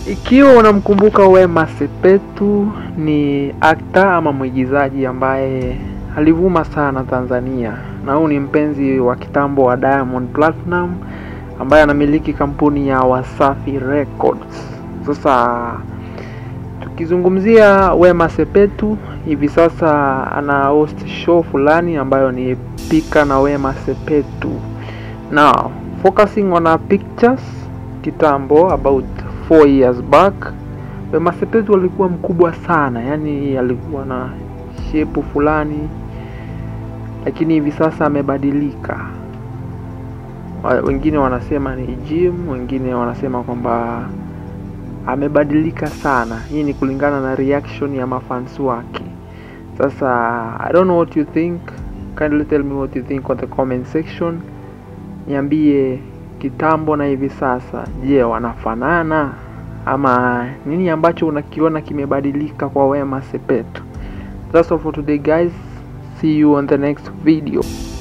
Ikiwa unamkumbuka Wema Sepetu, ni akta ama mwigizaji ambaye alivuma sana Tanzania, na huu ni mpenzi wa kitambo wa Diamond Platinum ambaye anamiliki kampuni ya Wasafi Records. Sasa tukizungumzia Wema Sepetu, hivi sasa ana host show fulani ambayo ni Pika na Wema Sepetu. Now, focusing on our pictures kitambo about 4 years back Wema Sepetu alikuwa mkubwa sana, yani alikuwa na shepu fulani, lakini hivi sasa amebadilika. Wa- Wengine wanasema ni gym, wengine wanasema kwamba amebadilika sana. Hii ni kulingana na reaction ya mafans wake. Sasa I don't know what you think, kindly tell me what you think on the comment section. Niambie kitambo na hivi sasa, je, wanafanana ama nini ambacho unakiona kimebadilika kwa Wema Sepetu? That's all for today guys. See you on the next video.